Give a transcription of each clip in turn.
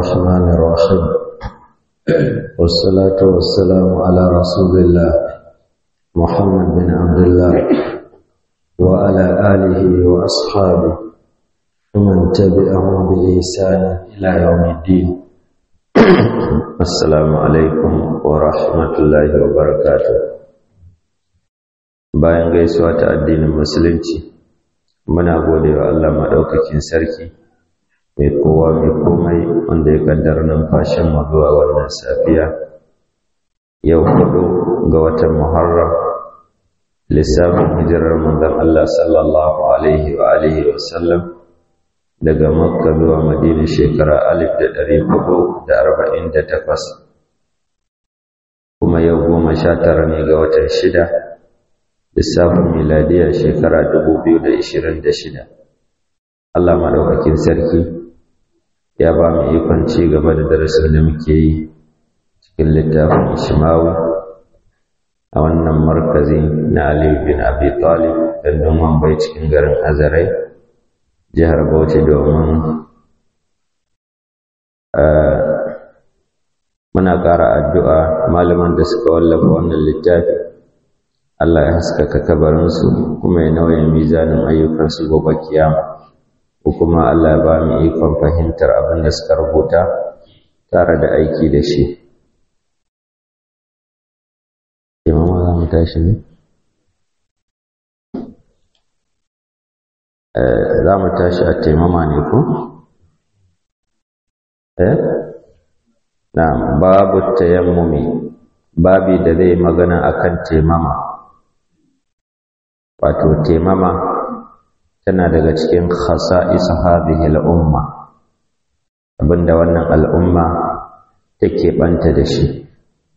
الرحمن الرحيم والصلاة والسلام على رسول الله محمد بن عبد الله وعلى آله وأصحابه ومن تبعهم بإحسان إلى يوم الدين السلام عليكم ورحمة الله وبركاته bayan gaisuwa ta addinin musulunci muna gode wa Allah maɗaukakin sarki mai kowa mai komai wanda ya kaddara numfashin mu zuwa wannan safiya yau hudu ga watan muharram lissafin hijirar manzon Allah sallallahu alaihi wa alihi wa sallam daga makka zuwa madina shekara alif da ɗari hudu da arba'in da takwas kuma yau goma sha tara ne ga watan shida lissafin miladiyar shekara dubu biyu da ishirin da shida Allah maɗaukakin sarki ya ba mu ikon ci gaba da darasin da muke yi cikin littafin Ishmawi a wannan markazi na Ali bin Abi Talib dandun Mumbai cikin garin Azarai jihar Bauchi domin muna ƙara addu'a malaman da suka wallafa wannan littafi Allah ya haskaka kabarinsu kuma ya nauye mizanin ayyukansu gobe kiyama ko kuma Allah ya ba mu ikon fahimtar abin da suka rubuta tare da aiki da shi. Imama za mu tashi ne? Za mu tashi a taimama ne ko? Eh? Na babu tayammumi, babi da zai magana akan taimama. Wato taimama tana daga cikin khasa'is hadhihi al-umma abinda wannan al'umma take banta da shi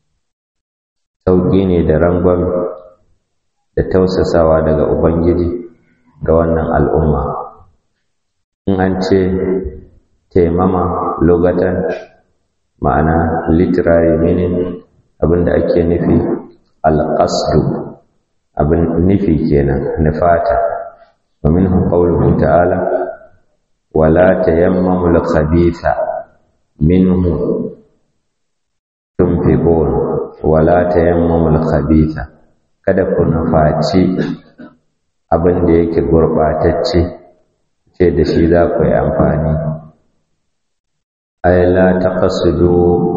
sauki ne da rangon da tausasawa daga ubangiji ga wannan al'umma in an ce taimama lugatan ma'ana literary meaning abinda ake nufi al-qasdu abin nufi kenan nufata ومنه قوله تعالى ولا تيمموا الخبيث منه تنفقون ولا تيمموا الخبيث kada ku nufaci abin da yake gurɓatacce ce da shi za ku yi amfani ay la taqsidu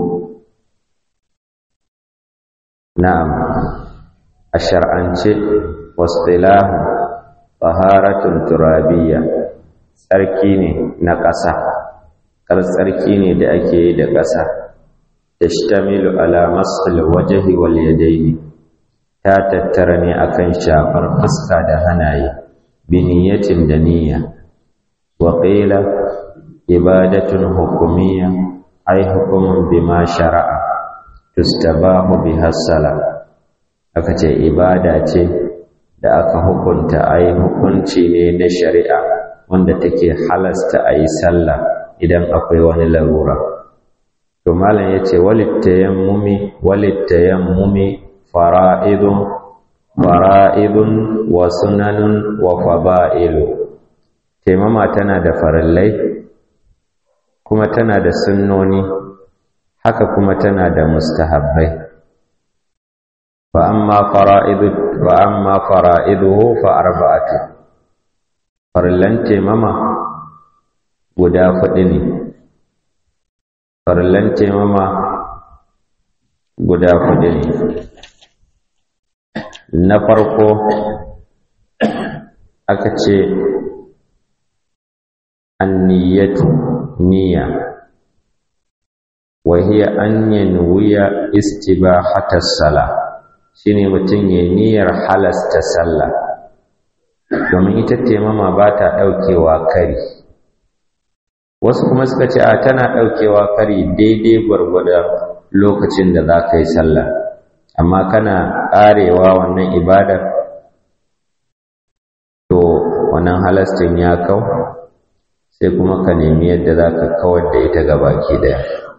na'am a shar'ance wasilahu taharatun turabiyya tsarki ne na ƙasa kar tsarki ne da ake yi da ƙasa tashtamilu ala masul wajhi wal yadaini ta tattara ne akan shafar fuska da hanaye bi niyyatin da niyya wa qila ibadatun hukumiyya ay hukumun bima shara'a tustabahu biha sala aka ce ibada ce da aka hukunta a yi hukunci ne na shari'a wanda take halasta a yi sallah idan akwai wani larura. To malam ya ce, walittayammumi, walittayammumi fara'idun, fara'idun wa sunanun wa faba'ilu. Taimama tana da farillai, kuma tana da sunnoni, haka kuma tana da mustahabbai. فأما فرائض وأما فرائضه فأربعة فرلن تيمما guda huɗu ne farlan taimama guda huɗu ne na farko aka ce anniyatu niyya wa hiya an yanwiya istibahatas salah shine mutum ya niyyar halasta sallah domin ita taimama ba ta ɗaukewa kari wasu kuma suka ce a tana ɗaukewa kari daidai gwargwadon lokacin da za ka yi sallah amma kana ƙarewa wannan ibadar to wannan halastin ya kau sai kuma ka nemi yadda za ka kawar da ita gabaki ɗaya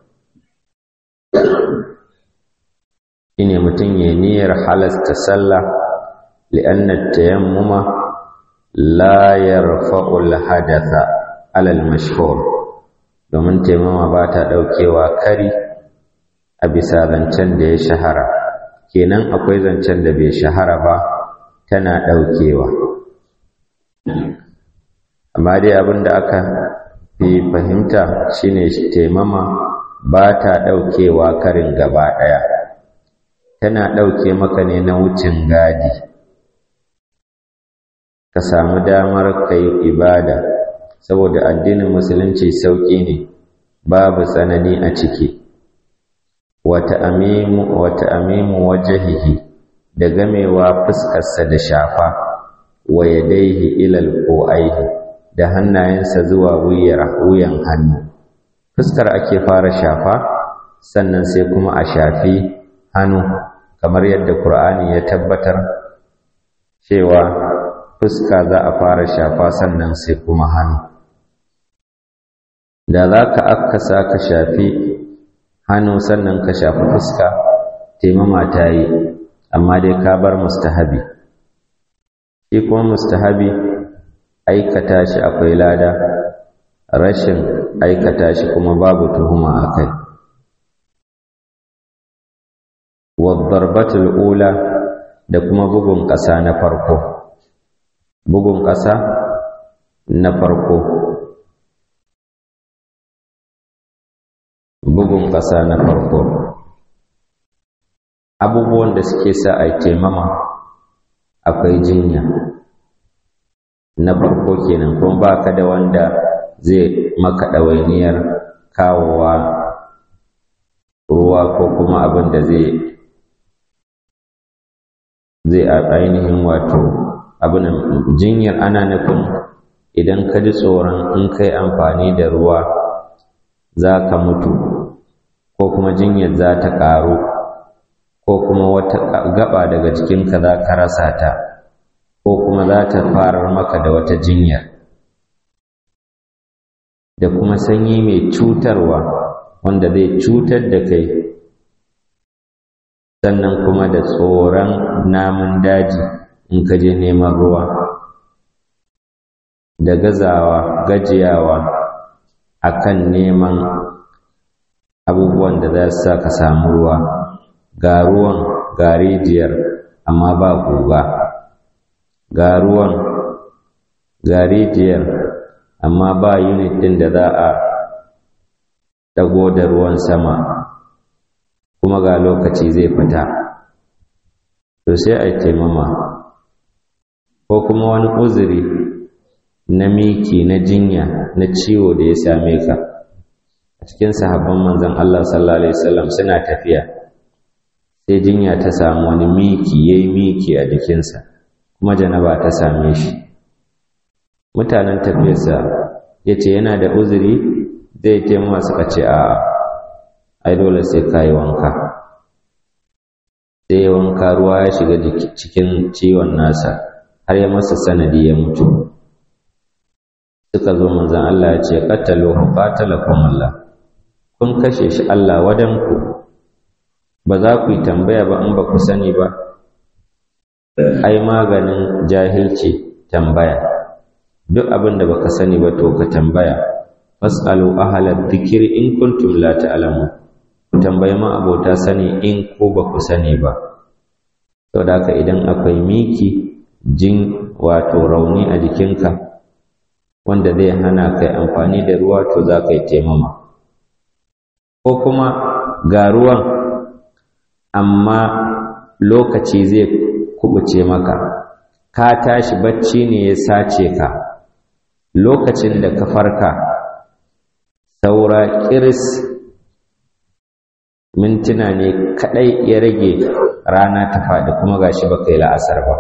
shine mutum ya niyyar halasta sallah li'anna tayammuma la yarfa'u al-hadatha ala al-mashhur domin taimama ba ta ɗaukewa kari a bisa zancen da ya shahara kenan akwai zancen da bai shahara ba tana ɗaukewa amma dai abin da aka fi fahimta shine taimama ba ta ɗaukewa karin gaba ɗaya tana ɗauke maka ne na wucin gadi ka samu damar ka yi ibada saboda addinin musulunci sauƙi ne babu tsanani a ciki wata amimu wata amimu wajahihi da gamewa fuskarsa da shafa wa yadaihi ilal aihi da hannayensa zuwa wuyan hannu fuskar ake fara shafa sannan sai kuma a shafi hannu kamar yadda Qur'ani ya tabbatar cewa fuska za a fara shafa sannan sai kuma hannu da za ka akasa ka shafi hannu sannan ka shafi fuska taimama ta yi amma dai ka bar mustahabi shi kuma mustahabi aikata shi akwai lada rashin aikata shi kuma babu tuhuma a kai wadda ula da kuma bugun ƙasa na farko bugun ƙasa na farko bugun ƙasa na farko abubuwan da suke sa a taimama akwai jinya na farko kenan kuma ba ka da wanda zai maka ɗawainiyar kawowa ruwa ko kuma abin da zai zai ainihin wato abin jinyar ana nufin idan ka ji tsoron in kai amfani da ruwa za ka mutu ko kuma jinyar za ta ƙaru ko kuma wata gaba daga jikinka za ka rasa ta ko kuma za ta farar maka da wata jinyar da kuma sanyi mai cutarwa wanda zai cutar da kai sannan kuma da tsoron namun daji in ka je neman ruwa da gazawa gajiyawa akan neman abubuwan da za su sa ka samu ruwa ga ruwan ga rijiyar amma ba guga ga ruwan ga rijiyar amma ba unit ɗin da za a ɗago da ruwan sama kuma ga lokaci zai fita to sai a taimama ko kuma wani uzuri na miki na jinya na ciwo da ya same ka a cikin sahabban manzon Allah sallallahu alaihi wasallam suna tafiya sai jinya ta samu wani miki yayi miki a jikinsa kuma janaba ta same shi mutanen tafiyarsa ya ce yana da uzuri zai taimama suka ce a ai dole sai ka yi wanka sai wanka ruwa ya shiga cikin ciwon nasa har ya masa sanadi ya mutu suka zo manzan Allah ya ce qatalu qatalakum Allah kun kashe shi Allah wadanku ba za ku yi tambaya ba in ba ku sani ba ai maganin jahilci tambaya duk abin da baka sani ba to ka tambaya fasalu ahla dhikri in kuntum la ta'lamun ku tambayi ma abota sani in ko ba ku sani ba saboda haka idan akwai miki jin wato rauni a jikinka wanda zai hana kai amfani da ruwa to za ka yi taimama ko kuma ga ruwan amma lokaci zai kubuce maka ka tashi bacci ne ya sace ka lokacin da ka farka saura kiris mintuna ne kadai ya rage rana ta faɗi kuma gashi baka yi la'asar ba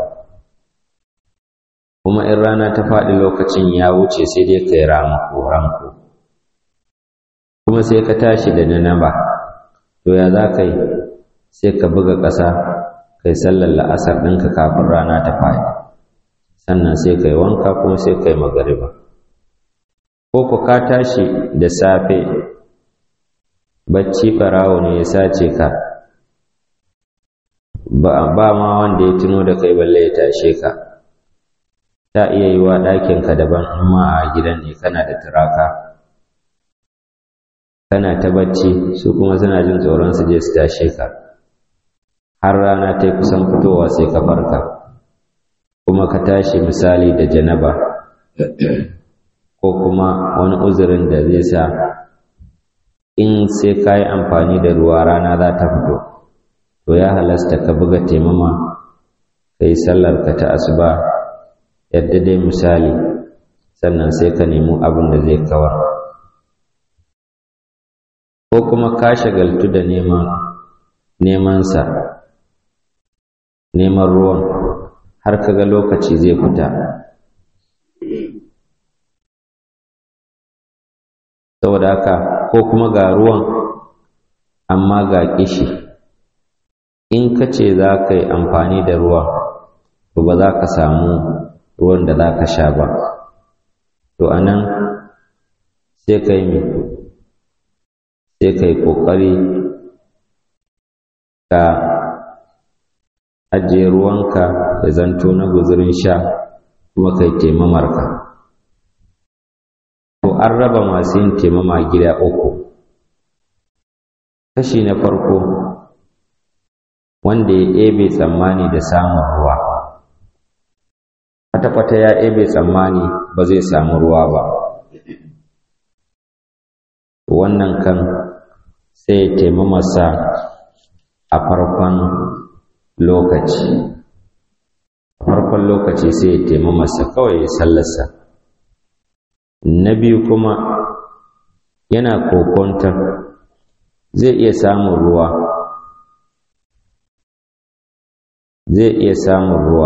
kuma in rana ta faɗi lokacin ya wuce sai dai ka yi ramako ranko kuma sai ka tashi da nanaba to ya za ka yi sai ka buga ƙasa ka yi sallar la'asar ɗinka kafin rana ta faɗi sannan sai ka yi wanka kuma sai ka yi magariba ko ku ka tashi da safe bacci ɓarawo ne ya sace ka ba ma wanda ya tuno da kai balle ya tashe ka ta iya yi wa ɗakinka daban amma a gidan ne kana da turaka kana ta bacci su kuma suna jin tsoron su je su tashe ka har rana ta kusan fitowa sai ka farka kuma ka tashi misali da janaba ko kuma wani uzurin da zai sa in sai ka yi amfani da ruwa rana za ta fito to ya halasta ka buga taimama ka yi sallar ka ta asuba yadda dai misali sannan sai ka nemi abin da zai kawar ko kuma ka shagaltu da neman nemansa neman ruwan har kaga lokaci zai fita saboda haka ko kuma ga ruwan amma ga kishi in ka ce za ka yi amfani da ruwa to ba za ka samu ruwan da za ka sha ba to a nan sai ka yi sai ka yi ƙoƙari ka ajiye ruwanka ya zanto na guzurin sha kuma kai taimamarka to an raba masu yin taimama gida uku kashi na farko wanda ya ebe tsammani da samun ruwa kwata-kwata ya ebe tsammani ba zai samu ruwa ba wannan kan sai ya taimamasa a farkon lokaci farkon lokaci sai ya taimamasa kawai ya sallarsa na biyu kuma yana kokontar zai iya samun ruwa zai iya samun ruwa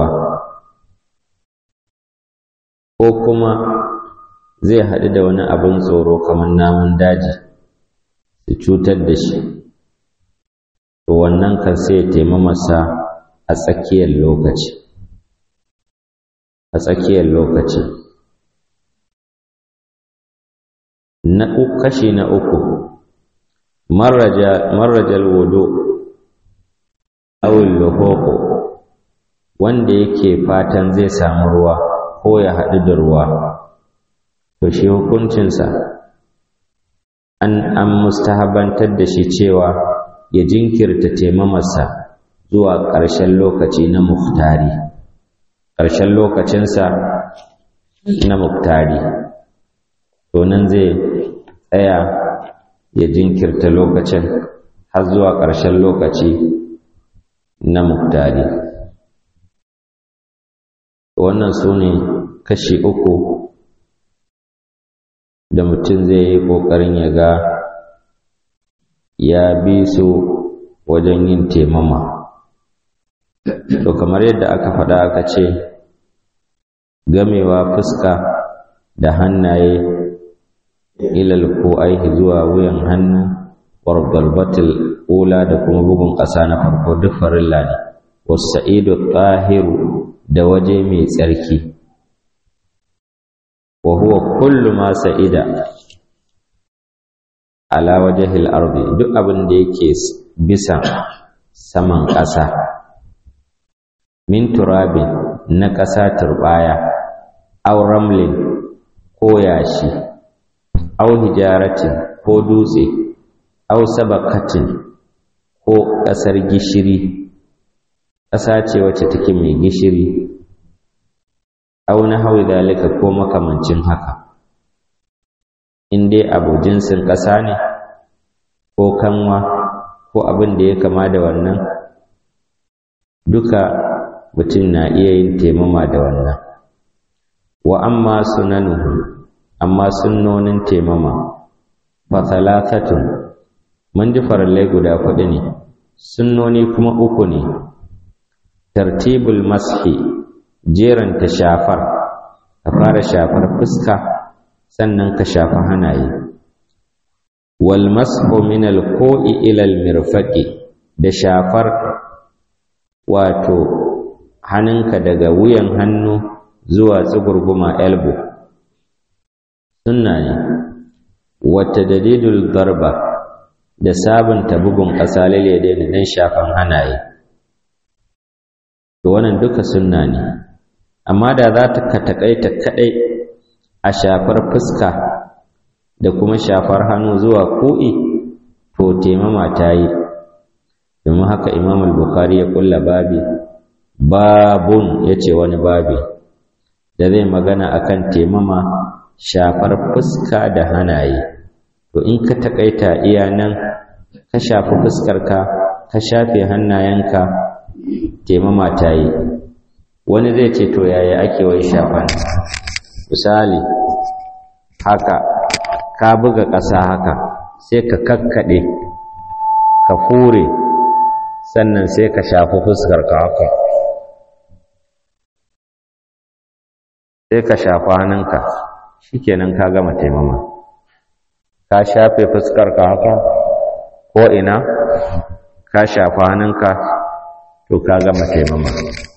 ko kuma zai haɗu da wani abin tsoro kamar namun daji su cutar da shi to wannan kan sai ya taimamasa a tsakiyar lokaci a tsakiyar lokaci na kashi na uku marrajal wudu awil luhuqu wanda yake fatan zai samu ruwa ko ya haɗu da ruwa to shi hukuncinsa an an mustahabantar da shi cewa ya jinkirta taimamarsa zuwa ƙarshen lokaci na muftari ƙarshen lokacinsa na muftari to nan zai tsaya ya jinkirta lokacin har zuwa ƙarshen lokaci na muktari wannan su ne kashi uku da mutum zai yi ƙoƙarin ya ga ya bi su wajen yin temama to kamar yadda aka faɗa aka ce gamewa fuska da hannaye ilal ko aihi zuwa wuyan hannu wargalbatul ula da kuma bugun ƙasa na farko duk farilla ne wasa'idu tahiru da waje mai tsarki wa huwa kullu ma sa'ida ala wajhil ardi duk abin da yake bisa saman ƙasa min turabin na ƙasa turbaya aw ramlin ko yashi aw hijaratin ko dutse aw sabakatin ko ƙasar gishiri ƙasa ce wacce take mai gishiri aw na hawi dalika ko makamancin haka in dai abu jinsin ƙasa ne ko kanwa ko abin da ya kama da wannan duka mutum na iya yin taimama da wannan wa amma sunanuhu amma sunnonin taimama fa thalathatun mun ji farallai guda huɗu ne sunnoni kuma uku ne tartibul mashi jeranta shafar ka fara shafar fuska sannan ka shafa hanaye wal mashu min al ko'i ila al mirfaqi da shafar wato hannunka daga wuyan hannu zuwa tsugurguma elbow sunna ne wata dalilul garba da sabunta bugun ƙasa lalle da shafan hanaye to wannan duka sunna ne amma da za ta ka taƙaita kaɗai a shafar fuska da kuma shafar hannu zuwa ko'i to taimama ta yi domin haka imam al-bukhari ya kulla babi babun ya ce wani babi da zai magana akan taimama shafar fuska da hanaye to in ka takaita iya nan ka shafi fuskarka ka shafe hannayenka taimama ta yi wani zai ce to yaya ake wai shafan misali haka ka buga ƙasa haka sai ka kakkaɗe ka fure sannan sai ka shafi fuskarka haka sai ka shafi hannunka shikenan ka gama taimama ka shafe fuskarka haka ko ina ka shafi hannunka to ka gama taimama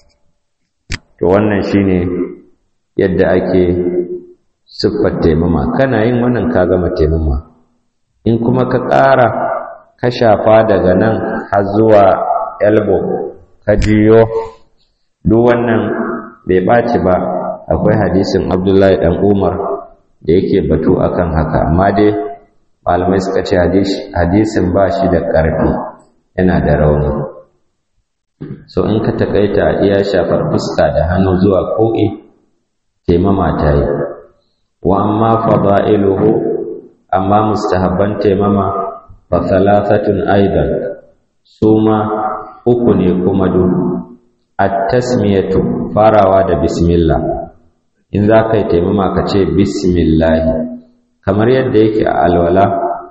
to wannan shine yadda ake siffar taimama kana yin wannan ka gama taimama in kuma ka ƙara ka shafa daga nan har zuwa elbow ka jiyo duk wannan bai ɓaci ba akwai hadisin abdullahi ɗan umar da yake batu akan haka amma dai malamai suka ce hadisin ba shi da ƙarfi yana da rauni so in ka takaita iya shafar fuska da hannu zuwa ko'i taimama ta yi wa amma fada'iluhu amma mustahabban taimama fa thalathatun aidan suma uku ne kuma du at-tasmiyatu farawa da bismillah in za ka yi taimama ka ce bismillah kamar yadda yake a alwala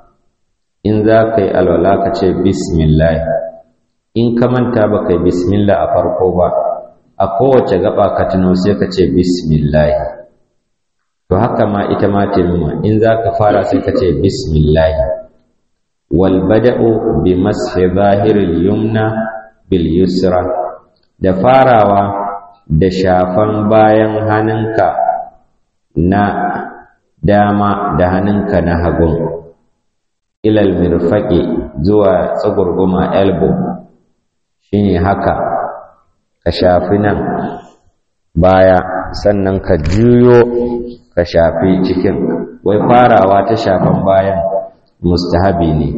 in za ka yi alwala ka ce bismillah in ka manta ba kai bismillah a farko ba a kowace gaba ka tuno sai ka ce bismillah to haka ma ita ma taimama in za ka fara sai ka ce bismillah wal bada'u bi mashi zahiril yumna bil yusra da farawa da shafan bayan hannunka na dama da hannunka na hagun ilal mirfaqi zuwa tsagurguma elbow shine haka ka shafi nan baya sannan ka juyo ka shafi cikin wai farawa ta shafan bayan mustahabi ne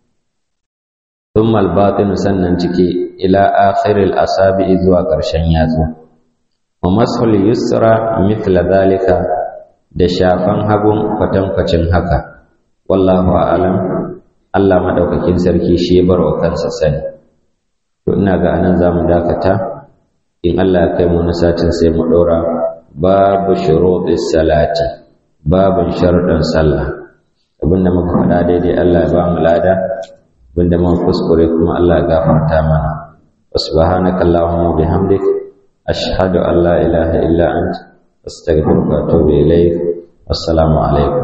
thumma al sannan ciki ila akhiril asabi zuwa ƙarshen yatsu wa mashul yusra mithla dhalika da shafan hagun kwatankwacin haka wallahu a'lam Allah madaukakin sarki shi ya bar wa kansa sani to ina ga anan zamu dakata in Allah ya kai mu na satin sai mu dora babu shurutis salati babun sharuɗan sallah abinda muka faɗa daidai Allah ya ba mu lada abinda muka kuskure kuma Allah ya gafarta mana subhanaka allahumma bihamdik ashhadu an la ilaha illa ant astaghfiruka wa atubu ilayk assalamu alaikum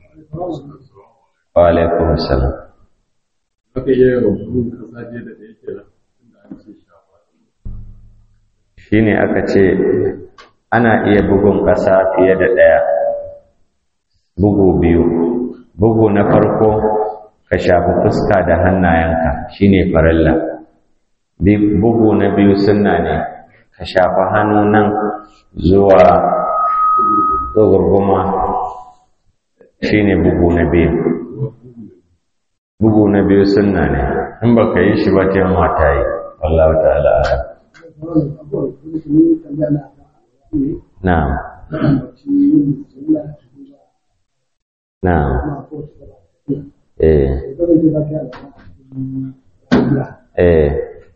wa alaikum assalam Aka yi rubutun kasa je da ɗaya kenan inda an ce shafa. shine aka ce ana iya bugun ƙasa fiye da ɗaya bugu biyu bugu na farko ka shafi fuska da hannayenka shine farilla bugu na biyu sunna ne ka shafi hannu nan zuwa tsogurguma shine bugu na biyu bugu na biyu sunna ne in baka yi shi ba ta yi mata yi wallahu ta'ala a'lam. Na'am. Na'am. Eh. Eh.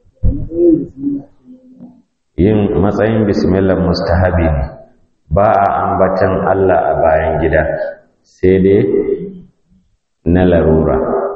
Yin matsayin bismillah mustahabi ne, ba a ambatan Allah a bayan gida, sai dai na larura.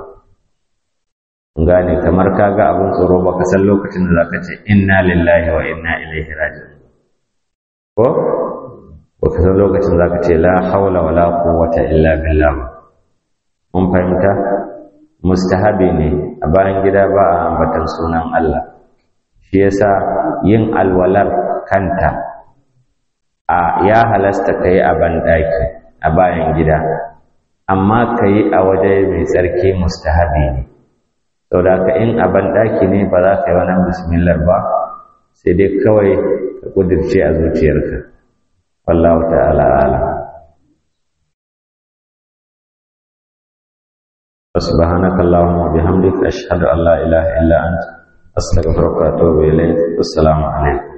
Gane kamar kaga abin tsoro baka san lokacin da zaka ce inna lillahi wa inna ilaihi raji'un. Ko? Baka san lokacin zaka ce la haula wala quwwata illa billah. Mun fahimta? Mustahabi ne a bayan gida ba a ambatan sunan Allah. Shi yasa yin alwalar kanta a ya halasta kai a banɗaki a bayan gida amma kai a waje mai tsarki mustahabi ne. saboda ka in a banɗaki ne ba za ka yi wannan bismillah ba sai dai kawai ka ƙudurce a zuciyarka wallahu ta'ala alam subhanaka allahumma wa bihamdika ashhadu an la ilaha illa anta astaghfiruka wa atubu ilayk assalamu alaikum